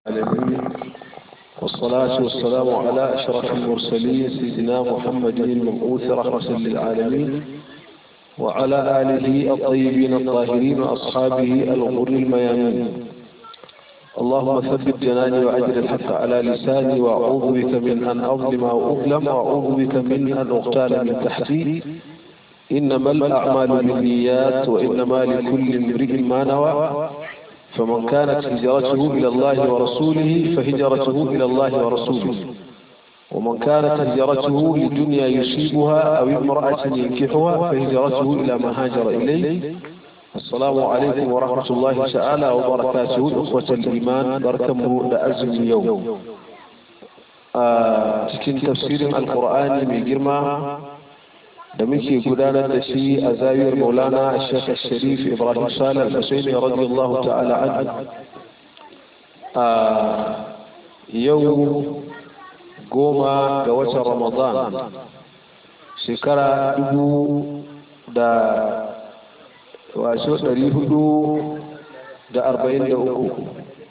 العالمين والصلاة والسلام على أشرف المرسلين سيدنا محمد المبعوث رحمة للعالمين وعلى آله الطيبين الطاهرين وأصحابه الغر الميامين اللهم ثبت جناني وأجر الحق على لساني وأعوذ بك من أن أظلم أو أظلم وأعوذ بك من أن أغتال من تحتي إنما الأعمال بالنيات وإنما لكل امرئ ما نوى فمن كانت هجرته إلى الله ورسوله فهجرته إلى الله ورسوله ومن كانت هجرته لدنيا يصيبها أو امرأة ينكحها فهجرته إلى ما هاجر إليه السلام عليكم ورحمة الله تعالى وبركاته أخوة الإيمان بركم لأزم اليوم cikin tafsirin alkur'ani mai girma da muke gudanar da shi a zawiyar maulana shekh sharif ibrahim salar husaini radiyallahu ta'ala an a yau goma ga watan ramadan shekara dubu da wasu ɗari hudu da arba'in da uku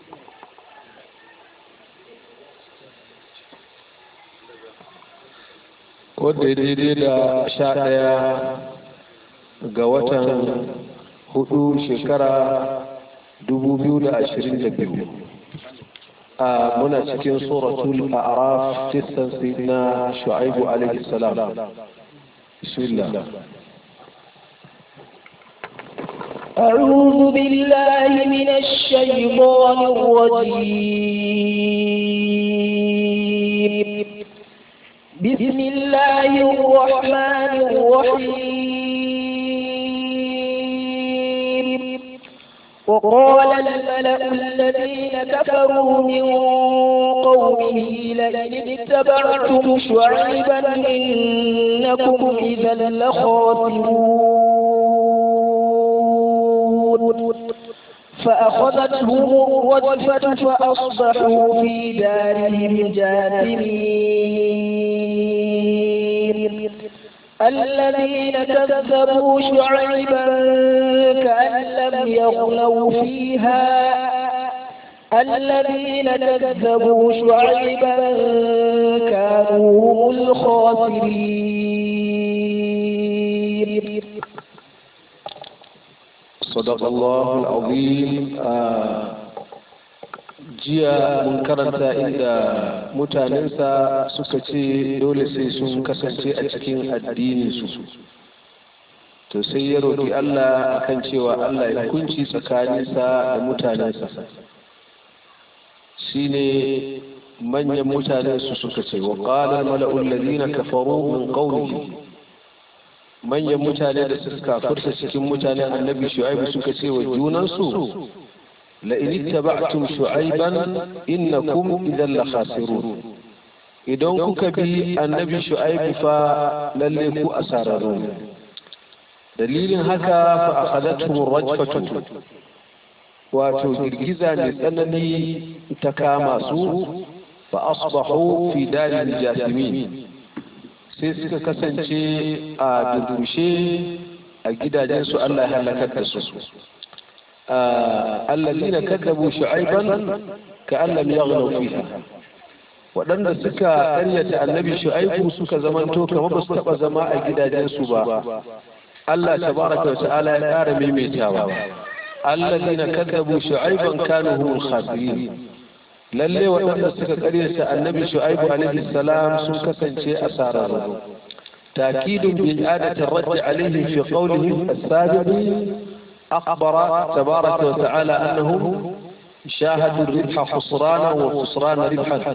wadda daidai da sha ɗaya ga watan hudu shekara dubu biyu da ashirin da biyu a muna cikin suratul a'raf kissan sayyidina shu'aibu alaihi salam bismillah أعوذ بالله من الشيطان الرجيم بسم الله الرحمن الرحيم وقال الملأ الذين كفروا من قومه لئن اتبعتم شعيبا إنكم إذا لخاسرون فأخذتهم الرجفة فأصبحوا في دارهم جاثمين الذين كذبوا شعيبا كأن لم يغنوا فيها الذين كذبوا شعيبا كانوا هم الخاسرين صدق الله العظيم jiya mun karanta inda mutanensa suka ce dole sai sun kasance a cikin addininsu to sai ya roƙi Allah akan cewa Allah ya hukunci tsakaninsa da mutanensa shine manyan mutanensu suka ce wa qala mala'ul ladina kafaru min qawlihi manyan mutane da suka furta cikin mutanen annabi shu'aibu suka ce wa junansu la'in ittaba'tum shu'aiban innakum idan la khasirun idan kuka bi annabi shu'aibu fa lalle ku asararru dalilin haka fa akhadathum rajfatu wato girgiza mai tsanani ta kama su fa asbahu fi darin jasimin sai suka kasance a durkushe a gidajensu Allah ya halakar da su allazina kaddabu shu'aiban ka allam yaghlu fiha waɗanda suka ƙaryata annabi shu'aibu suka zamanto kamar ba su taɓa zama a gidajensu ba Allah tabaraka wa ta'ala ya ƙara maimaitawa allazina kaddabu shu'aiban kanu humul khasirin lalle waɗanda suka ƙaryata annabi shu'aibu alaihi salam sun kasance asararru تأكيد بإعادة الرد عليهم في قولهم السابق أخبر تبارك وتعالى أنهم شاهدوا الربح خسرانا والخسران ربحا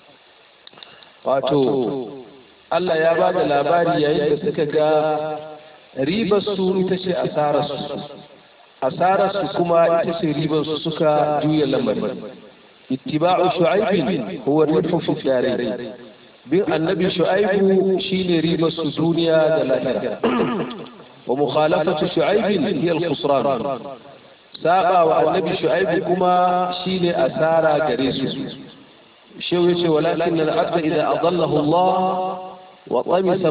wato Allah ya ba da labari yayin da suka ga ribar su ita ce asararsu asararsu kuma ita ce ribar su suka juya lamarin ittiba'u shu'aibin huwa rifu fi darain bin annabi shu'aibu shine ribar su duniya da lahira wa mukhalafatu shu'aibin hiya al-khusran saba wa annabi shu'aibu kuma shine asara gare su shehu yace walakin al-abda idza adallahu Allah wa tamisa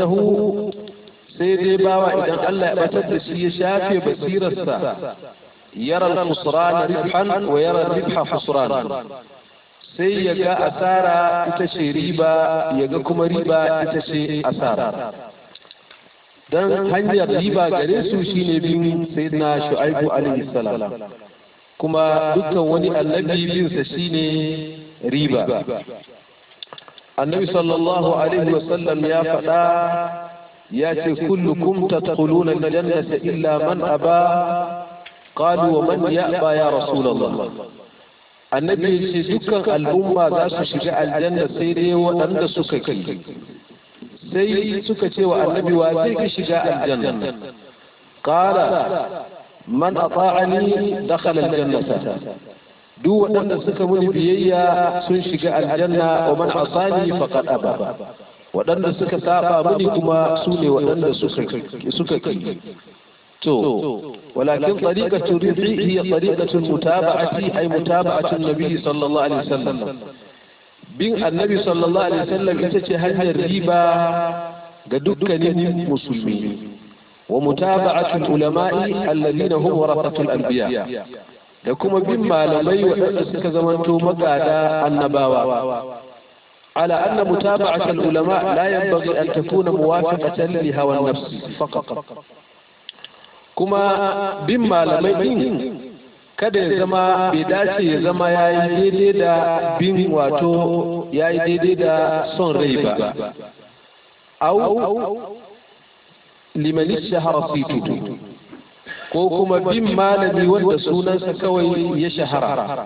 basiratahu sai dai bawa idan Allah ya batar da shi ya shafe basirarsa yara al-khusran ribhan wa yara ribha khusran sai ya ga asara ita ce riba ya ga kuma riba ita ce asara dan hanyar riba gare su shine bin sayyidina shu'aibu alaihi salam kuma dukkan wani annabi bin sa shine riba annabi sallallahu alaihi wasallam ya faɗa ya ce kullukum tadkhuluna aljannata illa man aba qalu wa man ya'ba ya rasulullah annabi ya ce dukkan al'umma za su shiga aljanna sai dai waɗanda suka ki sai suka ce wa annabi wa zai ki shiga aljanna qala man ata'ani dakhala aljannata duk waɗanda suka muni biyayya sun shiga aljanna wa man asani faqad aba waɗanda suka saba muni kuma su ne waɗanda suka ki to walakin tariqatu ridhi hiya tariqatu mutaba'ati ay mutaba'atu nabi sallallahu alaihi wasallam bin annabi sallallahu alaihi wasallam ita ce hanyar riba ga dukkanin musulmi wa mutaba'atu ulama'i alladhina hum warathatul anbiya da kuma bin malamai waɗanda suka zamanto magada annabawa على أن متابعة العلماء لا ينبغي أن تكون موافقة لهوى النفس فقط كما بما لمين kada ya zama bai dace ya zama ya yi daidai da bin wato ya yi daidai da son rai ba au limanin shahara situ ko kuma bin malami wanda sunansa kawai ya shahara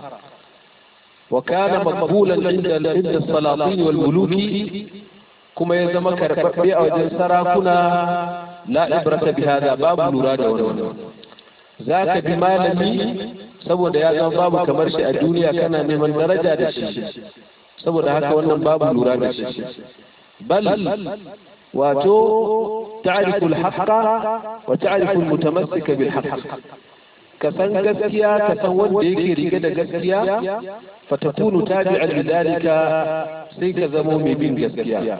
وكان مقبولا عند عند السلاطين والملوك كما يزم كرببي او جن سراكنا لا عبرة بهذا باب لورا da wannan zaka bi malami saboda ya zama babu kamar shi a duniya kana neman daraja da shi saboda haka wannan babu lura da shi bal wato ta'rifu al-haqqa wa ta'rifu al-mutamassika bil haqq ka san gaskiya ka san wanda yake rike da gaskiya fatakunu tabi'an lidalika sai ka zamo mai bin gaskiya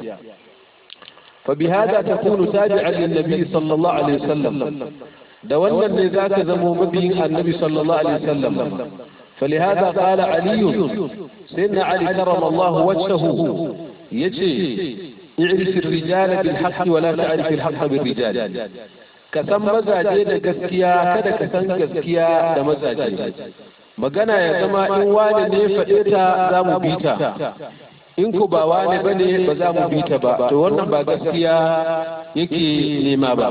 فبهذا تكون تابعا للنبي صلى الله عليه وسلم da wannan ne za ka zamo mabiyin annabi sallallahu alaihi wasallam فلهذا قال علي سيدنا علي كرم الله وجهه يجي اعرف الرجال بالحق ولا تعرف الحق بالرجال ka san mazaje da gaskiya kada ka san gaskiya da mazaje magana ya zama in wani ne faɗe ta za mu bi ta in ku ba wani ba ne ba za mu bi ta ba to wannan ba gaskiya yake nema ba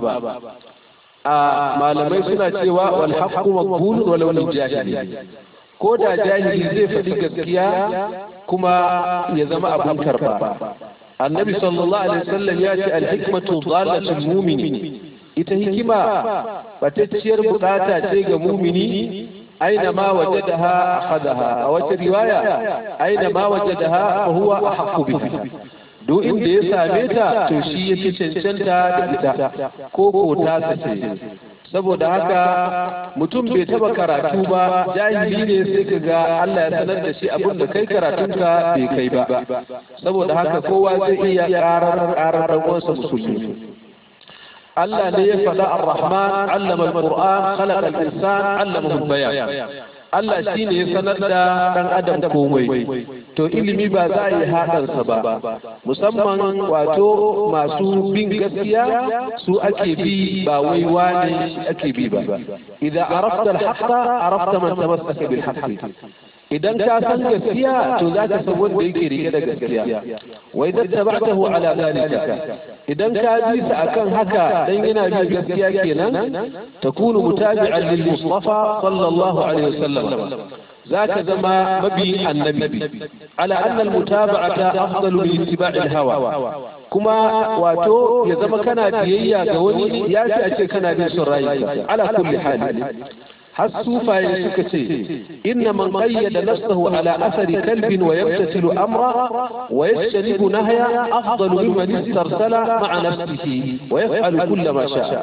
a malamai suna cewa wal haqqu maqbulun walau lil jahili ko da jahili zai faɗi gaskiya kuma ya zama abun karba annabi sallallahu alaihi wasallam ya ce al hikmatu dhalatul mu'mini ita hikima batacciyar bukata ce ga mumini aina ma wajadaha akhadaha a wata riwaya aina ma wajadaha fa huwa ahqqu biha duk inda ya same ta to shi yafi cancanta da ita ko ko ta sace saboda haka mutum bai taba karatu ba jahili ne sai ka ga Allah ya sanar da shi abin da kai karatunka bai kai ba saboda haka kowa zai iya karar karar uwansa musulmi Allah ne ya faɗa ar-Rahman allama al-Qur'an khalaqa al-insan allamahu al-bayan Allah shi ne ya sanar da ɗan adam komai to ilimi ba za a yi haɗarsa ba musamman wato masu bin gaskiya su ake bi ba wai wane shi ake bi ba idan arafta al-haqqa arafta man tamassaka bil haqqi idan ka san gaskiya to za ka san wanda yake rike da gaskiya wa idan tabatahu ala zalika idan ka bi sa akan haka dan yana bi gaskiya kenan takunu mutabi'an lil mustafa sallallahu alaihi wasallam zaka zama mabi annabi ala anna al mutaba'ata afdalu min ittiba'i al hawa kuma wato ya zama kana biyayya ga wani ya fi a ce kana bin son rayuka ala kulli hali har sufaye suka ce inna man qayyada nafsahu ala athari kalbin wa yamtasilu amra wa yajtanibu nahya afdalu mimman istarsala ma'a nafsihi wa yaf'alu kulla ma sha'a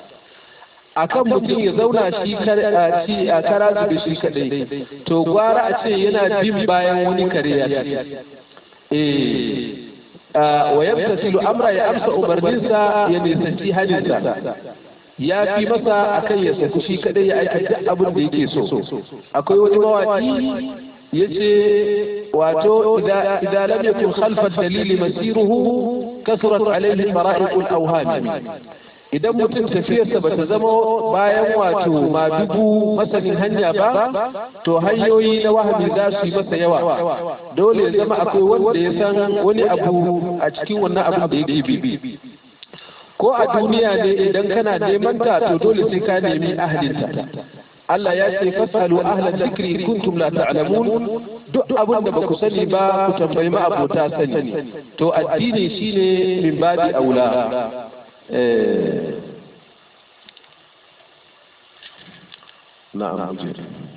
akan mutum ya zauna shi ci a kara da shi kadai to gwara a ce yana bin bayan wani kare ya ci eh wa yamtasilu amra ya amsa umarninsa ya nisanci hadinsa ya fi masa akan ya saku shi kadai ya aikata abin da yake so akwai wani mawaki yace wato idan lam yakun khalfa dalili masiruhu kasrat alayhi fara'iqul awham idan mutum tafiyarsa ba ta zama bayan wato madugu masanin hanya ba to hanyoyi na wahabi za su yi masa yawa dole ya zama akwai wanda ya san wani abu a cikin wannan abin da yake bibi ko a duniya ne idan kana neman ta to dole sai ka nemi ahlinta Allah ya ce fasalu ahla dhikri kuntum la ta'lamun duk abin da baku sani ba ku tambayi ma abota sani to addini shine min babi aula نعم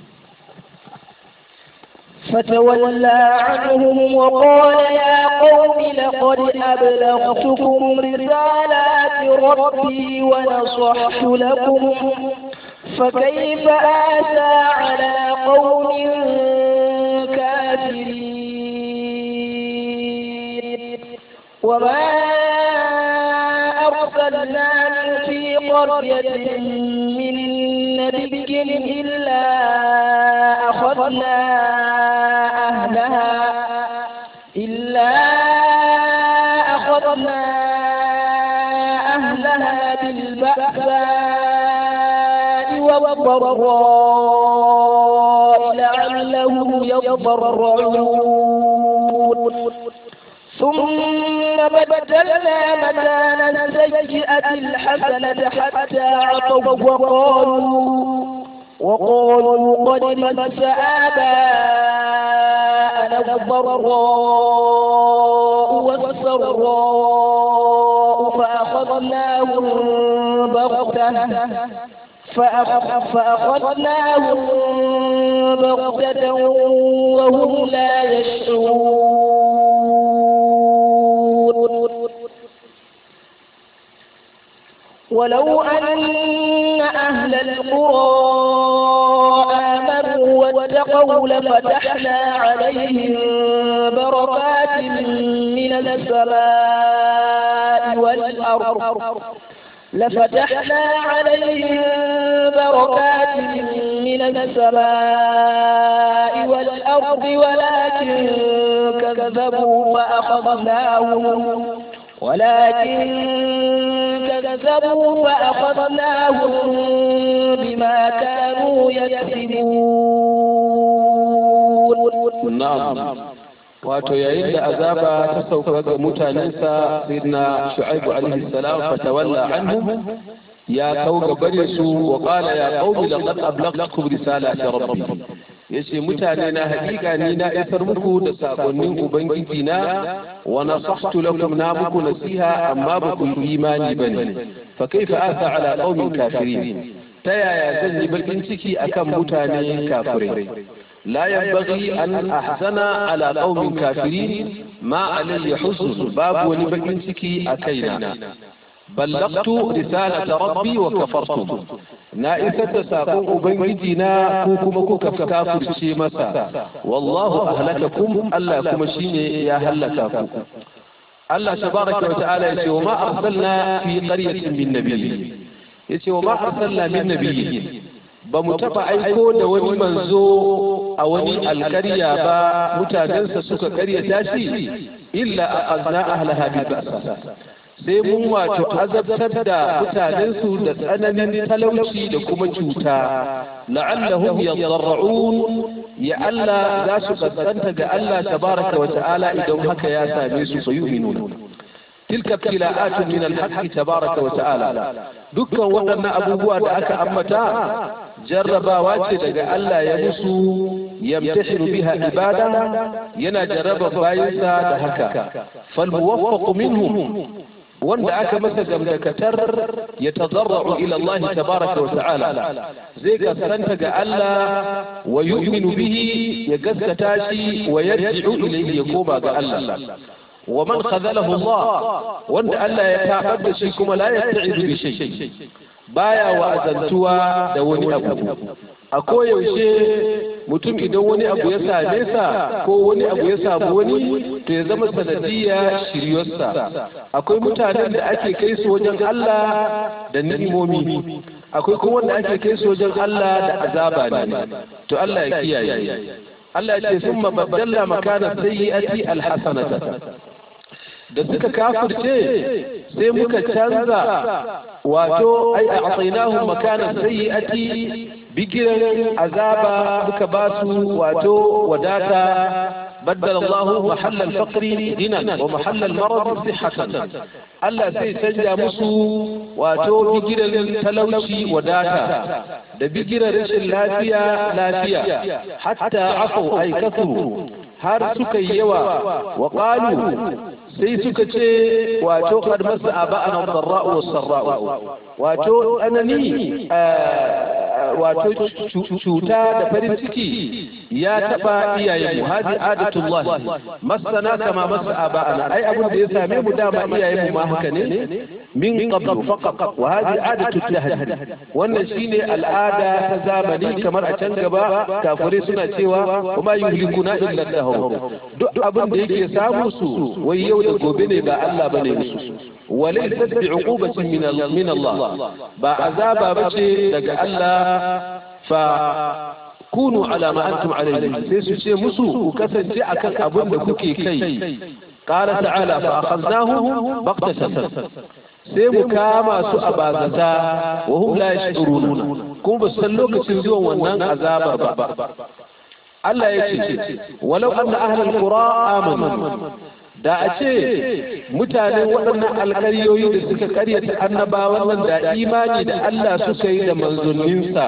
فتولى عنهم وقال يا قوم لقد أبلغتكم رسالات ربي ونصحت لكم فكيف آسى على قوم كافرين وما أرسلنا في قرية من نبي إلا أخذنا أهلها إلا أخذنا أهلها بالبأساء والضراء لعلهم يضرعون ثم بدلنا مكان السيئة الحسنة حتى عطوا وقالوا وقالوا قد مس آباءنا الضراء والسراء فأخذناهم بغتة فأخذناهم بغتة وهم لا يشعرون ولو أن أهل القرى آمنوا واتقوا لفتحنا عليهم بركات من السماء والأرض لفتحنا عليهم بركات من السماء والأرض ولكن كذبوا فأخذناهم ولكن كذبوا فأخذناهم بما كانوا يكسبون نعم wato yayin da azaba ta sauka ga mutanensa sayyidina shu'aibu alaihi salam fatawalla anhum ya kau gabare su wa qala ya qaumi laqad ablagtukum risalati rabbi yace mutane na hakika ni na isar muku da sakonnin ubangiji na wa nasahtu lakum na muku nasiha amma ba ku imani bane fa kaifa asa ala qaumin kafirin ta yaya zan yi bakin ciki akan mutane kafirai لا ينبغي أن أحزن على قوم كافرين ما علي حزن باب ولبكن سكي أكينا بلغت رسالة ربي وكفرت نائسة ساقون أبنجدنا كوكم كفكافر شيمسا والله أهلككم ألا كمشيني يا هلكاكم الله تبارك وتعالى يقول وما أرسلنا في قرية من نبي يقول وما أرسلنا من نبي ba mu taɓa aiko da wani manzo a wani alkarya ba mutanensa suka karyata shi illa a azna ahlaha bi ba'sa sai mun wato azabtar da mutanensu da tsananin talauci da kuma cuta la'allahum yadarra'un ya Allah za su kaskanta ga Allah tabaraka wa ta'ala idan haka ya same su fa yu'minun تلك ابتلاءات من الحق تبارك وتعالى دكا waɗannan abubuwa da aka ambata jarrabawa ce daga Allah ya musu yamtashiru biha ibada yana jarraba bayansa da haka fal muwaffaqu minhum wanda aka masa gamdakatar ya tadarra'u ila Allah tabaraka wa ta'ala zai gaskanta ga Allah wa yu'minu bihi ya gaskata shi wa yarji'u ilayhi ya koma ga Allah ومن خذله الله وان الا يتعبد شيء كما لا يتعذ بشيء baya wa'azantuwa da wani abu a koyaushe mutum idan wani abu ya same sa ko wani abu ya samu wani to ya zama sanadiyya shiryarsa akwai mutanen da ake kai su wajen Allah da ni'imomi akwai kuma wanda ake kai su wajen Allah da azaba ne to Allah ya kiyaye Allah ya ce sun mabaddalla makana sayyi'ati alhasanata da suka kafirce sai muka canza wato ai a atsainahu makana sayyi'ati bigiran azaba muka ba su wato wadata بدل الله محل الفقر غنى ومحل المرض صحة Allah sai canja musu wato bigiran talauci wadata da bigiran rashin lafiya lafiya hatta afau ay kasuru har suka yi yawa wa qalu sai suka ce wato qad masa aba'ana dharra'u was-sarra'u wato anani wato cuta da farin ciki ya taba iyayen mu hadi adatullah masana kama masa aba'ana ai abin da ya same mu dama iyayen mu ma haka ne min qabl faqat wa hadi adatu tahdi wannan shine al'ada ta zamani kamar a can gaba kafirai suna cewa kuma yuhlikuna illa dahr duk abin da yake samu su wai yau da gobe ne ba Allah bane musu وليست بعقوبة من من الله بعذاب بشي دق الله فكونوا على ما أنتم عليه سيسو شيء مسو وكسن جاء كان أبن كوكي كي قال تعالى فأخذناهم بغتة sai mu kama su a bazata wa hum la yashuruna kuma ba san lokacin zuwan wannan azabar ba Allah ya ce walau anna ahlul qura amanu da a ce mutanen waɗannan alƙaryoyi da suka karyata annabawan nan da imani da Allah suka yi da manzanninsa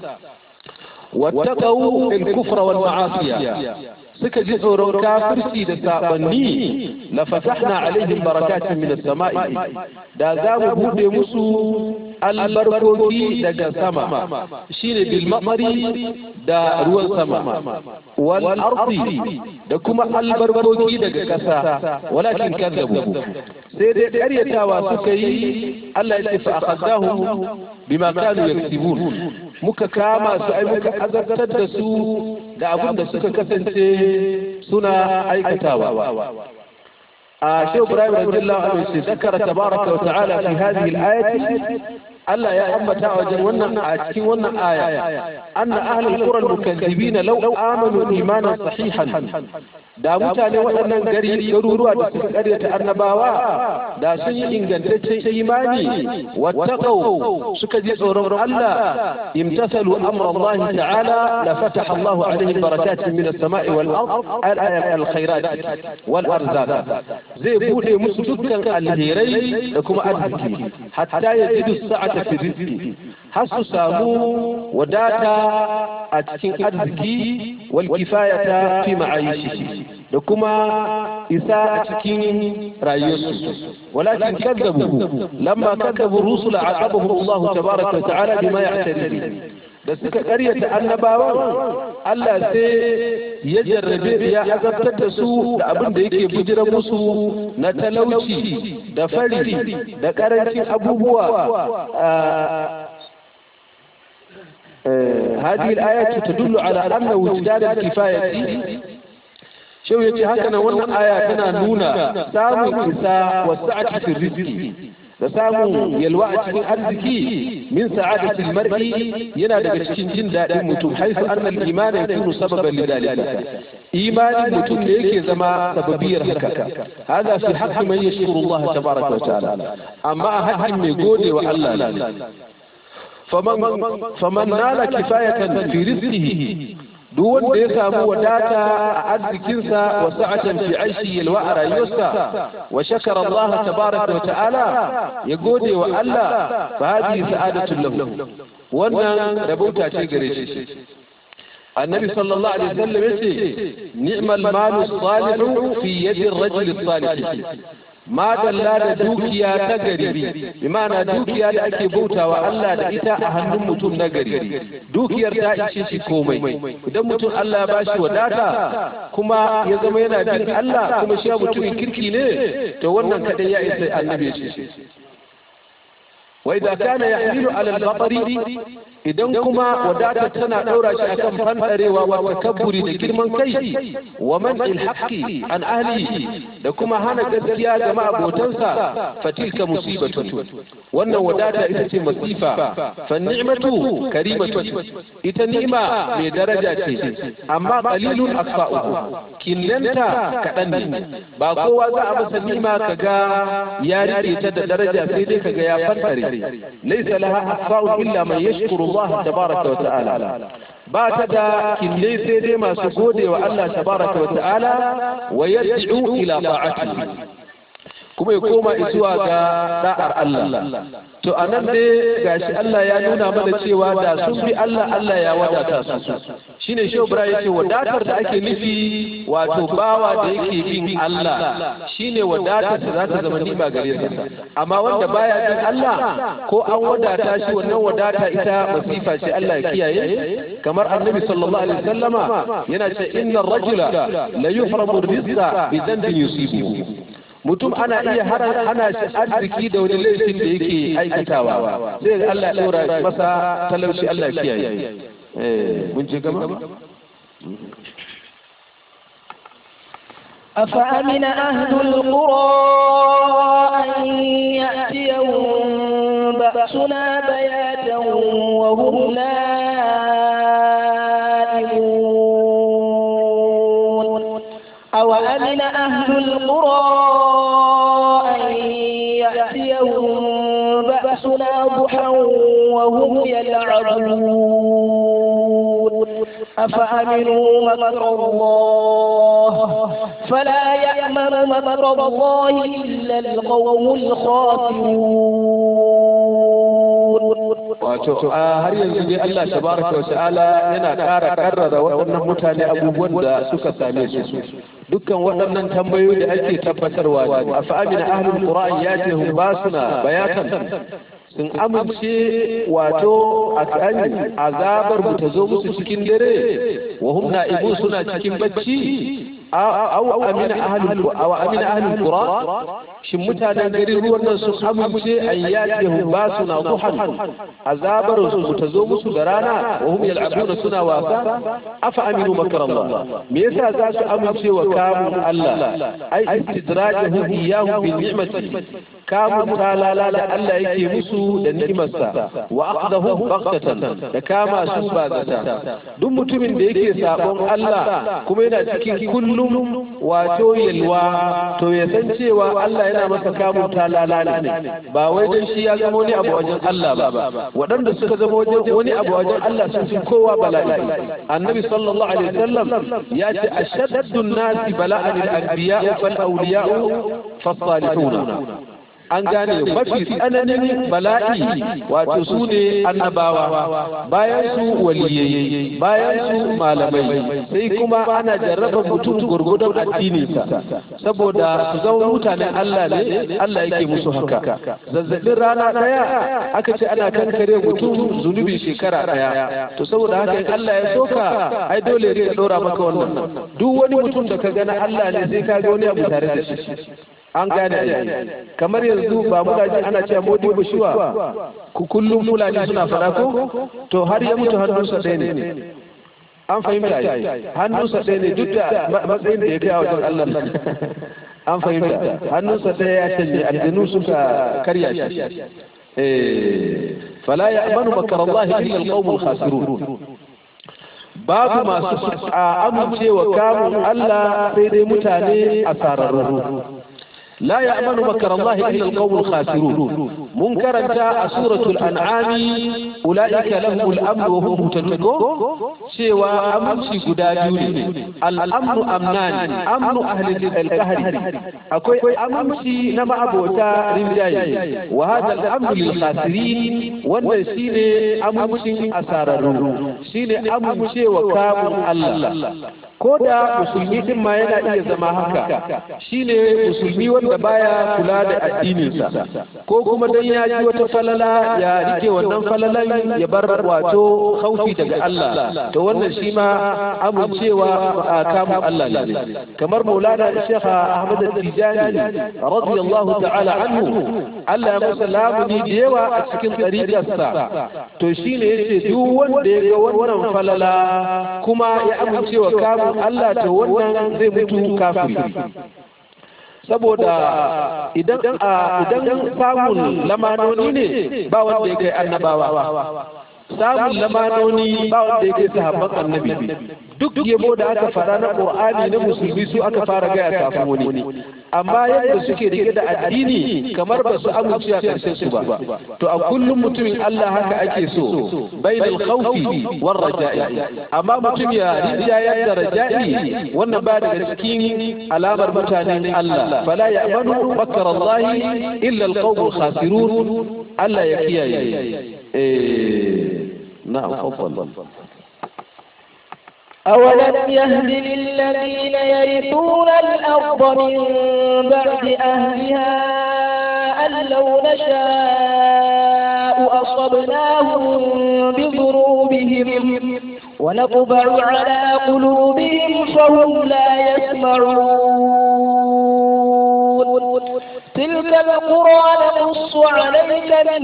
wattaqau al-kufra wal ma'asiya suka ji tsoron kafirci da sabanni la fatahna alaihim barakatin min as-sama'i da za mu bude musu albarkoki daga sama shine bil maqari da ruwan sama wal ardi da kuma albarkoki daga kasa walakin kadzabu sai dai karyatawa suka yi Allah ya ce fa akhadahum bima kanu yaktibun muka kama su ai muka azabtar da su da abin da suka kasance suna aikatawa a shehu ibrahim radiyallahu anhu ce zakara tabaraka wa ta'ala fi hadhihi al-ayati Allah ya ambata a wajen wannan a cikin wannan aya anna ahlul qura al-mukaththibin law amanu imanan sahihan da mutane waɗannan gari garuruwa da suka karyata annabawa da sun yi ingantaccen imani wattaqau suka ji tsoron Allah imtasalu amra Allah ta'ala la fataha Allah alaihim barakatin min as-sama'i wal ard al-khairat wal arzaq zai bude musu dukkan alherai da kuma arziki hatta yajidu sa'ata fi rizqi har su samu wadata a cikin arziki wal kifayata fi ma'ayishi da kuma isa a cikin rayuwarsu walakin kadzabu lamma kadzabu rusul aqabahum Allah tabaraka wa ta'ala bima ya'tadi da suka karyata annabawan Allah sai ya jarrabe ya azabtar da su da abin da yake bujira musu na talauci da fari da karancin abubuwa هذه الآيات تدل على أن وجدان الكفاية شو يجي هكذا وانا آية تنا نونا سامو إساء والسعة في الرزق da samun yalwa a cikin arziki min sa'adatil mar'i yana daga cikin jin daɗin mutum haifu annal iman yakunu sababan lidalika imanin mutum ne yake zama sababiyar haka hada fi haqqi man yashkuru Allah tabaraka wa ta'ala amma a haƙƙin mai gode wa Allah ne faman faman nala kifayatan fi rizqihi duk wanda ya samu wadata a arzikinsa wa sa'atan fi aishi yalwa a rayuwarsa wa shakara Allah tabaraka wa ta'ala ya gode wa Allah fa hadi sa'adatu lahu wannan rabauta ce gare shi annabi sallallahu alaihi wasallam yace ni'mal malu salihu fi yadi ar-rajul salih ma dalla da dukiya ta gari bi ma'ana dukiya da ake bautawa Allah da ita a hannun mutum na gari dukiyar ta ishe shi komai idan mutum Allah ya bashi wadata kuma ya zama yana bin Allah kuma shi mutumin kirki ne to wannan kadai ya isa annabi ya ce wa idza kana yahmilu ala al-batri idan kuma wadata tana daura shi akan fandarewa wa takabburi da girman kai wa man haqqi an ahli da kuma hana gaskiya ga ma'abotansa fatilka musibatu wannan wadata ita ce masifa fa ni'matu karimatu ita ni'ima mai daraja ce amma qalilun asfa'uhu killanta kadan ne ba kowa za a masa ni'ima kaga ya rike ta da daraja sai dai kaga ya fantare laysa laha asfa'u illa man yashkuru Allah tabaraka wa ta'ala ba ta da kille sai dai masu gode wa Allah tabaraka wa ta'ala wa yad'u ila ta'atihi kuma ya koma zuwa ga da'ar Allah to anan dai gashi Allah ya nuna mana cewa da sun bi Allah Allah ya wadata su shine Shehu Ibrahim yace wadatar da ake nufi wato bawa da yake bin Allah shine wadatar da za ta zama nima gare sa amma wanda baya bin Allah ko an wadata shi wannan wadata ita masifa ce Allah ya kiyaye kamar Annabi sallallahu alaihi wasallama yana ce innar rajula la yuhramu rizqa bi dhanbin yusibuhu mutum ana iya hana shi arziki da wani laifin da yake aikatawa sai Allah ya dora masa talauci Allah ya kiyaye eh mun je gaba أفأمن أهل القرى أن يأتيهم بأسنا بياتا وهم نائمون أو أمن أهل القرى أن يأتيهم بأسنا ضحى وهم يلعبون أفأمنوا مكر الله فلا يأمن مكر الله إلا القوم الخاسرون wato a har yanzu dai Allah tabaraka wa ta'ala yana ƙara karrara waɗannan mutane abubuwan da suka same su dukkan waɗannan tambayoyi da ake tabbatarwa ne a fa'amina ahlul qur'an ya ce hum basuna bayatan sun amince wato a kan azabar mu ta zo musu cikin dare wa hum na'ibu suna cikin bacci aw amina ahlul aw amina ahlul qura shin mutanen garin ruwan nan sun amince an yatihum basuna duhan azabar su ta zo musu da rana wa hum yal'abuna suna wasa afa aminu makar Allah me yasa za su amince wa kamun Allah ai istidrajuhu iyyahu bil ni'mati kamun talala da Allah yake musu da ni'imarsa wa aqdahu baghtatan da kama su ba zata duk mutumin da yake sabon Allah kuma yana cikin kullum wato yalwa to ya san cewa Allah yana masa kamun talala ne ba wai dan shi ya zama wani abu wajen Allah ba waɗanda suka zama wani abu wajen Allah sun fi kowa bala'i annabi sallallahu alaihi wasallam ya ce ashaddu nasi bala'an al-anbiya fal awliya fas salihun an gane mafi tsananin bala'i wato su ne annabawa bayan su waliyai bayan su malamai sai kuma ana jarraba mutum gurgudan addininsa saboda su zama mutanen Allah ne Allah yake musu haka zazzabin rana daya aka ce ana kankare mutum zunubi shekara daya to saboda haka in Allah ya soka ai dole ya dora maka wannan duk wani mutum da ka gana Allah ne sai ka ga wani abu tare da shi an gane kamar yanzu ba muna ji ana cewa modi bushuwa ku kullum fulani suna fada ko to har ya mutu hannunsa ɗaya ne an fahimta hannunsa ɗaya ne duk da matsayin da ya kai a wajen Allah an fahimta hannunsa ɗaya ya canje aljanu suka karya shi fala ya amanu makar Allah illa alqawmul khasirun babu masu amincewa kamun Allah sai dai mutane asararru لا يأمن مكر الله إلا القوم الخاسرون منكرا جاء سورة الأنعام أولئك لهم الأمن وهم مهتدون سوى أمن قدا جولي الأمن أمنان أمن أهل الكهر أكوي أمن نما أبوتا رمجاي وهذا الأمن للخاسرين والنسين أمن أساررون سين أمن وكام الله ko da musulmi din ma yana iya zama haka shine musulmi wanda wanda baya kula da addininsa ko kuma dan ya ji wata falala ya rike wannan falalan ya bar wato khaufi daga Allah to wannan shi ma amincewa a kamun Allah ne kamar maulana Sheikh Ahmad Tijani radiyallahu ta'ala anhu Allah ya masa lamuni da yawa a cikin ɗariƙarsa to shine yace duk wanda ya ga wannan falala kuma ya amincewa kamun Allah to wannan zai mutu kafiri saboda idan idan samun lamanoni ne ba wanda ya kai annabawa samun lamanoni ba wanda ya kai sahabban annabi duk yabo da aka fara na qur'ani na musulmi su aka fara gaya kafin wani amma yadda suke rike da addini kamar ba su amince a karshen su ba to a kullum mutumin Allah haka ake so bainal khawfi war raja'i amma mutum ya rinjayar da raja'i wannan ba daga cikin alamar mutanen Allah fala ya'manu makar Allah illa al-qawm khasirun Allah ya kiyaye eh na'am tafadhal أولم يهد للذين يرثون الأرض من بعد أهلها أن لو نشاء أصبناهم بذنوبهم ونطبع على قلوبهم فهم لا يسمعون تلك القرى نقص عليك من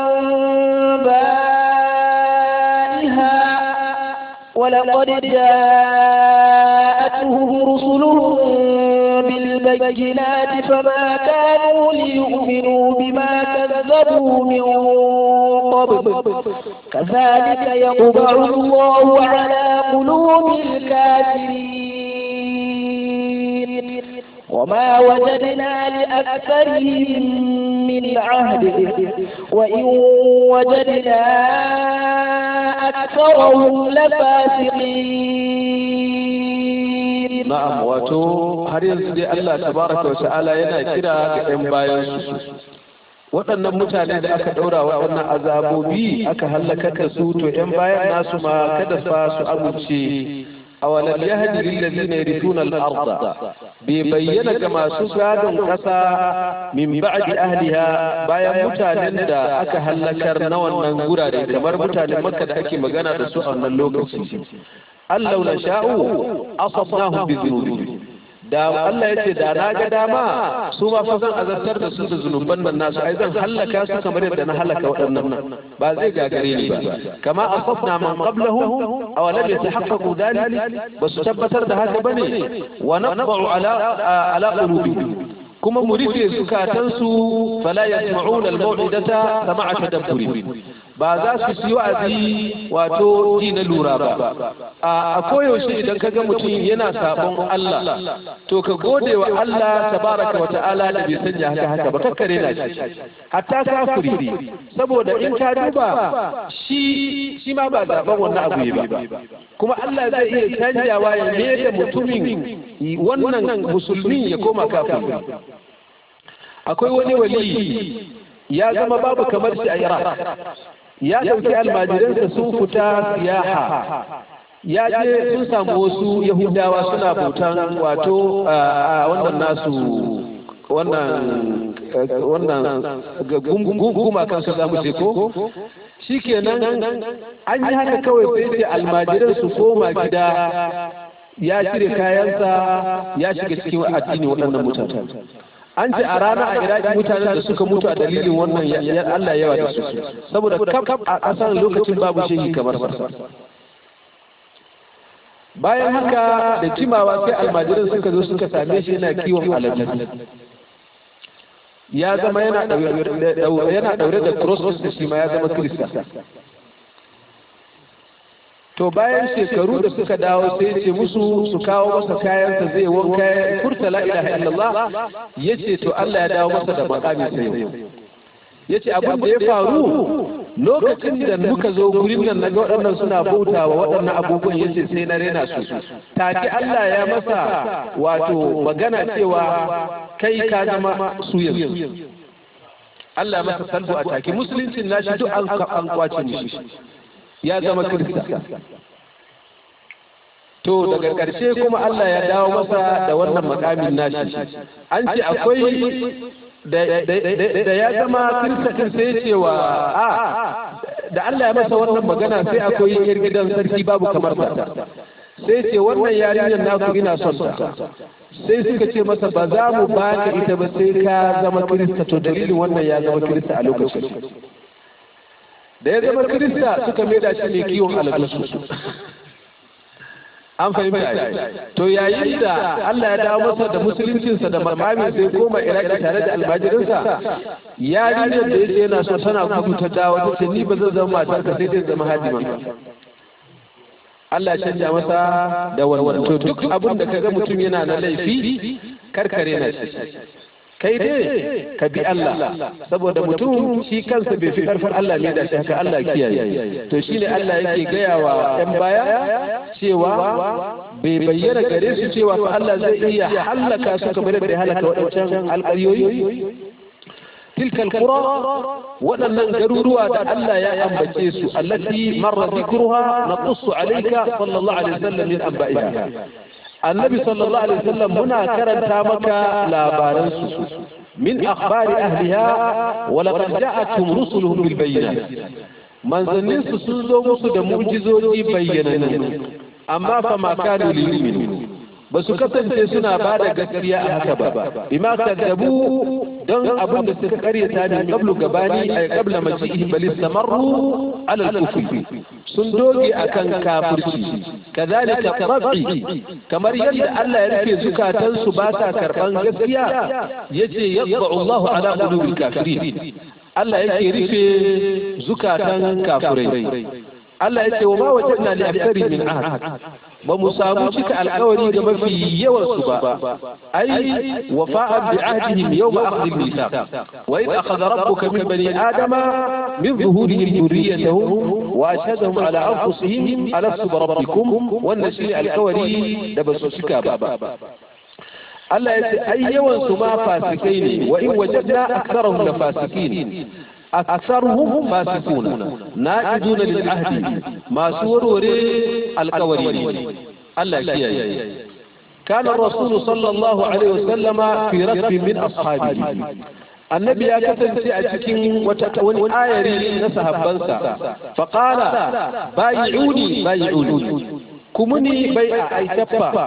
أنبائها ولقد جاءتهم رسلهم بالبينات فما كانوا ليؤمنوا بما كذبوا من قبل كذلك يطبع الله على قلوب الكافرين وما وجدنا لأكثرهم من عهد وإن وجدنا أكثرهم لفاسقين na'am wato har yanzu dai Allah tabaraka wa ta'ala yana kira ga ɗan bayan su waɗannan mutane da aka ɗaura waɗannan azabobi aka hallakar da su to ‘yan bayan nasu ma kada fa su amince awalam yahdi lil ladina yarithuna al-ardha bai bayyana ga masu gadon ƙasa min ba'di ahliha bayan mutanen da aka hallakar na wannan gurare kamar mutanen Makka da ake magana da su a wannan lokaci Allah na sha'u asabnahum bi dhunubi da Allah ya ce da na ga dama su ma fa zan azabtar da su da zunuban nan nasu ai zan halaka su kamar yadda na halaka waɗannan ba zai gagare ni ba kama asabna man qablahum aw lam yatahaqqaqu dhalik ba su tabbatar da haka bane wa naqba'u ala ala qulubihim kuma mu rufe zukatansu fala yasma'una al-maw'idata sama'a tadabburi ba za su yi wa'azi wato ji na lura ba a koyaushe idan ka ga mutum yana sabon Allah to ka gode wa Allah tabaraka wa ta'ala da bai sanya haka haka ba kakkare na shi hatta kafiri saboda in ka duba shi shi ma ba zaben wannan abu ba kuma Allah zai iya canjawa ya ne da mutumin wannan musulmi ya koma kafiri akwai wani wali ya zama babu kamar shi a Iraq ya ɗauki almajiransa sun fita siyaha ya je sun samu wasu yahudawa suna bautan wato a wannan nasu wannan wannan guma kansu za mu ce ko shi kenan an yi haka kawai sai ce almajiran su koma gida ya cire kayansa ya shiga cikin addini waɗannan mutane an ce a rana a iraki mutanen da suka mutu a dalilin wannan Allah yawa da su saboda kaf a ƙasar lokacin babu shehi kamar sa bayan haka da jimawa sai almajiran suka zo suka same shi yana kiwon alaji ya zama yana daure da cross da shi ma ya zama kirista to bayan shekaru da suka dawo sai ce musu su kawo masa kayansa zai wanka furta la ilaha illallah yace to Allah ya dawo masa da makami sai yace abin da ya faru lokacin da muka zo gurin nan naga waɗannan suna bautawa waɗannan abubuwan yace sai na rena su take Allah ya masa wato magana cewa kai ka zama su yanzu Allah ya masa salbu a take musuluncin nashi duk an kwace mishi ya zama kirista to daga ƙarshe kuma Allah ya dawo masa da wannan makamin nashi an ce akwai da ya zama kirista sai cewa a da Allah ya masa wannan magana sai akwai yar gidan sarki babu kamar ta sai ce wannan yarinyar naku ina son ta sai suka ce masa ba za mu baka ita ba sai ka zama kirista to dalilin wannan ya zama kirista a lokacin da ya zama kirista suka maida shi ne kiwon albasu an fahimta to yayin da Allah ya dawo masa da musuluncinsa da makamin sai koma iraki tare da almajirinsa yarinyar da yace yana so tana gudu ta dawo ta ce ni ba zan zama matarka sai dai zama hadimanka Allah ya canja masa da wannan to duk abin da kaga mutum yana na laifi karkare na shi kai dai ka bi Allah saboda mutum shi kansa bai fi karfin Allah ne da shi haka Allah kiyaye to shine Allah yake gaya wa ɗan baya cewa bai bayyana gare su cewa fa Allah zai iya halaka su kamar da ya halaka waɗancan alƙaryoyi تلك القرى ولن جرورها ألا يا أنبتيس التي مر ذكرها نقص عليك صلى الله عليه وسلم من أنبائها النبي صلى الله عليه وسلم هنا كرن تامك لا بارنس من أخبار أهلها ولقد جاءتهم رسلهم بالبينات من زنس سنزو مسد معجزوجي بيننا أما فما كانوا ليؤمنوا ba su kasance suna ba da gaskiya a haka ba bima kaddabu don abin da suka karyata ne qablu gabani ay qabla maji'ihi bal istamarru ala al-kufri sun doge akan kafirci kadhalika tabi kamar yadda Allah ya rufe zukatan su ba sa karban gaskiya yace yad'u Allahu ala qulubil kafirin Allah yake rufe zukatan kafirai Allah ya ce wa ma wajadna li aktsari min ahad ba mu samu cika alkawari ga mafi yawan su ba ai wafa'an bi ahdihim yawma akhdhi al-mithaq wa id akhadha rabbuka min bani adama min zuhurihim dhurriyyatahum wa ashhadahum ala anfusihim alastu bi rabbikum wannan shi alkawari da ba su cika ba Allah ya ce ai yawan su ma fasikai ne wa in wajadna aktharahum la fasikin أكثرهم فاسقون نائدون للعهد ما سور القوري الله كياي كان الرسول صلى الله عليه وسلم في ركب من أصحابه annabi ya kasance a cikin wani ayari na sahabbansa faƙala bayi'uni bayi'uni kumuni bai a aitaffa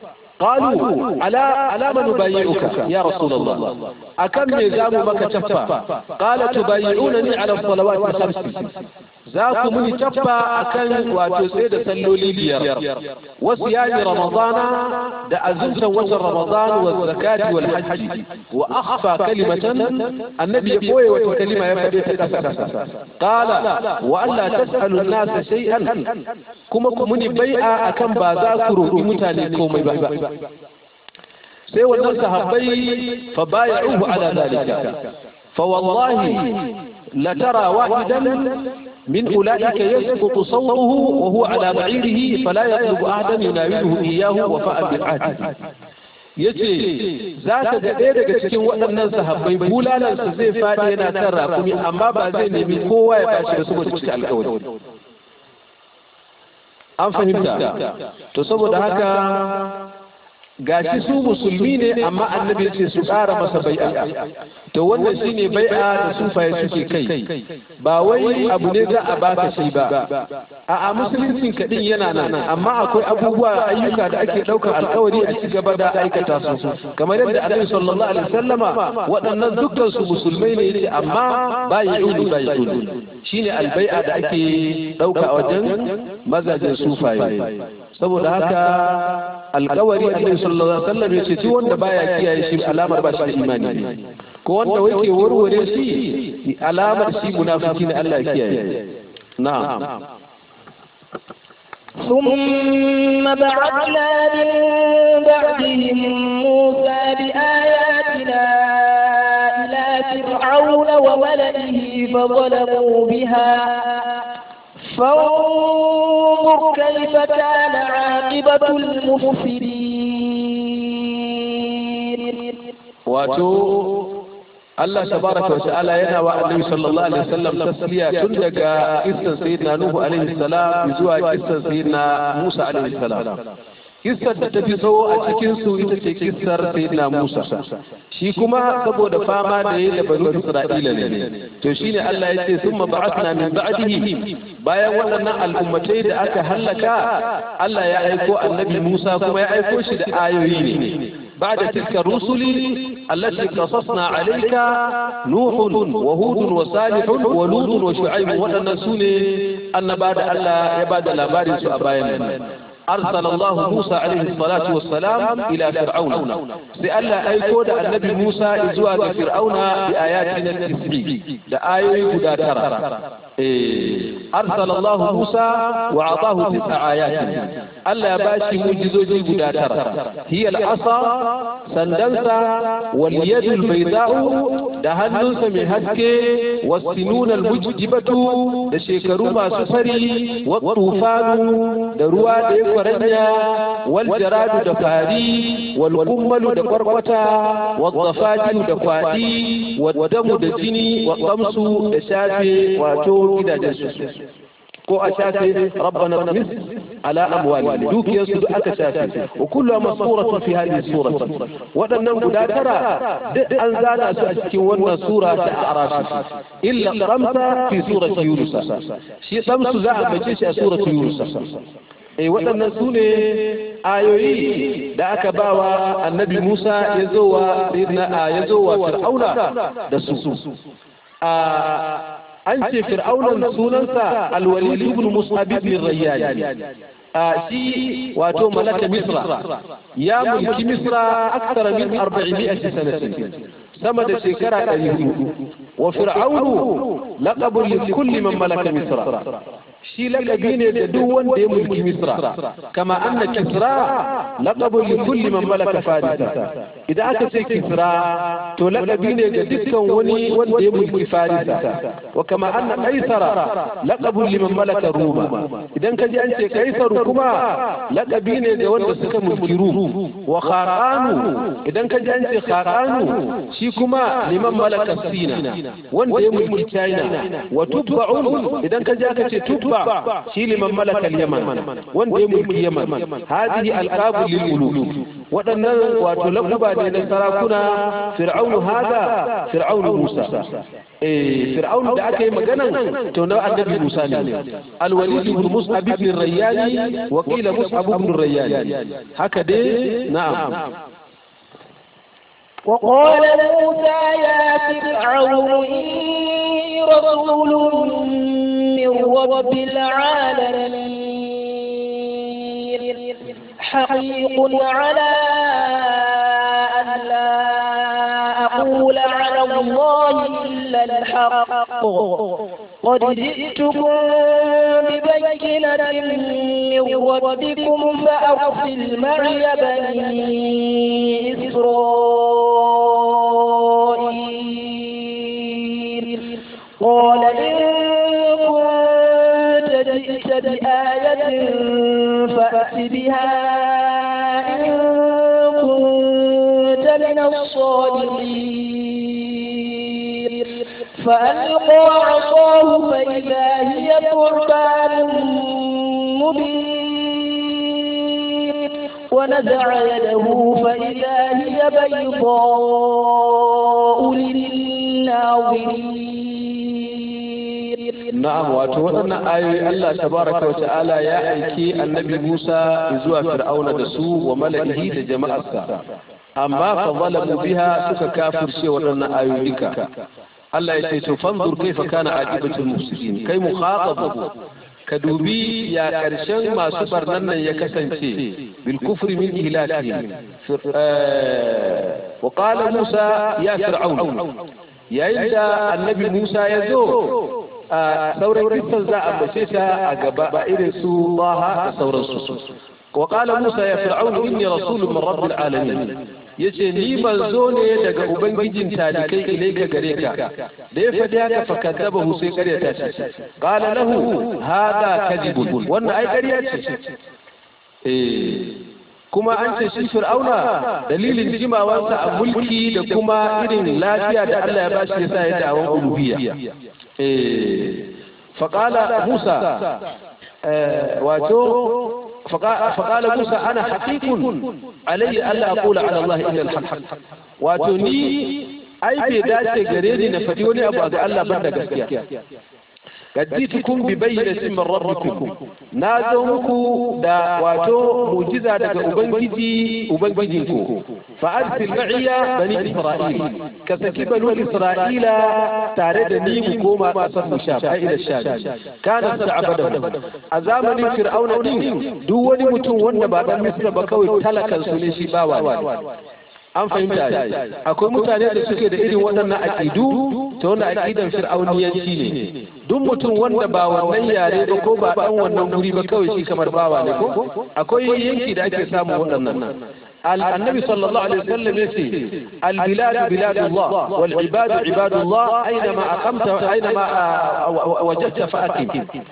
قالوا على على من نبايعك يا رسول الله أكم نظام بك تفا قال تبايعونني على الصلوات الخمس ذاك من تفا أكن وتسيد سلولي بير وصيام رمضان دا أزمت وشر رمضان والزكاة والحج وأخفى كلمة النبي يقوي وتكلمة يفدي تكسر قال وألا تسأل الناس شيئا كما كمني بيع أكم بازاكرو بمتاني كومي بابا sai wannan sahabbai fa bay'uhu ala dalika fa wallahi la tara wahidan min ulaika yasqutu sawtuhu wa huwa ala ba'irihi fala yatlubu ahadan yunawiluhu iyyahu wa fa'a bil ahd yace za ka ga ɗaya daga cikin waɗannan sahabbai bulalansa zai faɗi yana kan rakumi amma ba zai nemi kowa ya bashi da saboda cika alƙawari an fahimta to saboda haka gashi su musulmi ne amma annabi ce su ƙara masa bai'a to wannan shine bai'a da sufaye suke kai ba wai abu ne za a baka shi ba a a musuluncin kaɗin yana nan amma akwai abubuwa ayyuka da ake ɗaukar alkawari a ci gaba da aikata su kamar yadda annabi sallallahu alaihi wasallama waɗannan dukkan su musulmai ne yace amma bayi'uni bayi'uni shine albai'a da ake ɗauka a wajen mazajen sufaye saboda haka alkawari annabi sallallahu alaihi wasallam yace duk wanda baya kiyaye shi alamar ba shi da imani ne ko wanda wake warware shi alamar shi munafiki ne Allah ya kiyaye na'am ثم بعثنا من بعدهم موسى بآياتنا إلى فرعون وملئه فظلموا بها فانظر كيف كان عاقبة المفسدين wato Allah tabaraka wa ta'ala yana wa Annabi sallallahu alaihi wasallam tasliya tun daga kissan sayyidina Nuhu alaihi salam zuwa kissan sayyidina Musa alaihi salam kissar da ta fi tsawo a cikin su ita ce kissar sayyidina Musa shi kuma saboda fama da yayi da banu Isra'ila ne to shine Allah ya ce summa ba'athna min ba'dihi bayan waɗannan al'ummatai da aka hallaka Allah ya aiko annabi Musa kuma ya aiko shi da ayoyi ne بعد تلك الرسل التي قصصنا عليك نوح وهود وصالح ولوط وشعيب ونسون أن بعد الله يبعد الأبار سؤبايا أرسل الله موسى عليه الصلاة والسلام إلى فرعون سأل أيكود النبي موسى إزواج فرعون بآياتنا التسعي لآية قد ترى أرسل الله موسى وأعطاه تسع آيات ألا باشي مجزوجي قد ترى هي العصا سندنسا واليد البيضاء دهنس من هسك والسنون المجدبة دشيكرو ما سفري والطوفان دروا ديك kwaranya wal jaradu da fari wal kummalu da kwarkwata wal dafajin da kwadi wal damu da jini wal kamsu da shafe wato gidajen su ko a shafe rabbana tamis ala amwali dukiyar su aka shafe wa kullu masuratin fi hadhihi surati wadannan guda tara duk an zana su a cikin wannan sura ta arafi illa khamsa fi surati yunus shi khamsu za a bace shi a surati yunus eh waɗannan su ne ayoyi da aka bawa annabi Musa ya zo wa ya zo wa Fir'auna da su an ce Fir'aunan sunansa Al-Walid ibn Mus'ab ibn Rayyan shi wato malaka Misra ya mulki Misra akthar min 400 sanatin sama da shekara 400 wa fir'aunu laqabun li kulli man malaka Misra shi lakabi ne da duk wanda ya mulki misra kama anna kisra laqabun li kulli man malaka farisa idan aka ce kisra to lakabi ne ga dukkan wani wanda ya mulki farisa wa kama anna qaisara laqabun liman malaka ruma idan ka ji an ce kaisaru kuma lakabi ne ga wanda suka mulki rum wa khaqanu idan ka ji an ce khaqanu shi kuma liman malaka sina wanda ya mulki china wa tubba'un idan ka ji aka ce tubba shi liman malaka yaman wanda ya mulki yaman hadihi alqabu lil muluk waɗannan wato lakuba ne na sarakuna fir'aunu hada fir'aunu musa eh fir'aunu da aka yi maganan to na annabi musa ne alwalid ibn mus'ab ibn rayyani wa qila mus'ab ibn rayyani haka dai na'am وقال موسى يا فرعون إني رسول من رب العالمين حقيق على أن لا أقول على الله إلا الحق قد جئتكم ببينة من ربكم فأرسل معي بني إسرائيل قال إن كنت جئت بآية فأت بها إن كنت من الصادقين فألقى عصاه فإذا هي ثعبان مبين ونزع يده فإذا هي بيضاء للناظرين na'am wato waɗannan ayoyi Allah tabaraka wa ta'ala ya aiki annabi Musa zuwa Fir'auna da su wa mala'ihi da jama'arsa amma fa zalamu biha suka kafirce waɗannan ayoyi duka Allah ya ce to fanzur kaifa kana aqibatul mufsidin kai mukhatab ka dubi ya karshen masu barnan nan ya kasance bil kufri min ihlakihim wa qala Musa ya fir'aun yayin da annabi Musa ya zo a sauran kisan za a bace ta a gaba ba irin su Baha da sauransu wa qala Musa ya fir'aun inni rasulun min rabbil alamin yace ni manzo ne daga ubangijin talikai ilaika gare ka da ya fadi haka fa kadzabahu sai ƙarya ta ce qala lahu hada kadibun wannan ai ƙarya ce eh kuma an ce shi fir'auna dalilin jimawansa a mulki da kuma irin lafiya da Allah ya bashi yasa ya dawon uluhiyya eh faqala Musa wato فقال موسى انا حقيق علي الا اقول على الله الا الحق wato ni ai bai dace gare ni na faɗi wani abu ga Allah ban da gaskiya gadditukum bi bayyinatin min rabbikum na zo muku da wato mujiza daga ubangiji ubangijinku fa arsil ma'iya bani isra'il ka saki banu isra'ila tare da ni mu koma kasar mu sha fa ila sha kana sar'abada a zamanin fir'auna din duk wani mutum wanda ba dan misra ba kawai talakan su ne shi bawa an fahimta akwai mutane da suke da irin waɗannan aƙidu ta wannan aƙidan fir'auniyanci ne duk mutum wanda ba wannan yare ba ko ba ɗan wannan guri ba kawai shi kamar bawa ne ko akwai yanki da ake samun waɗannan النبي صلى الله عليه وسلم يقول البلاد بلاد الله والعباد عباد الله أينما أقمت أينما وجدت فأقم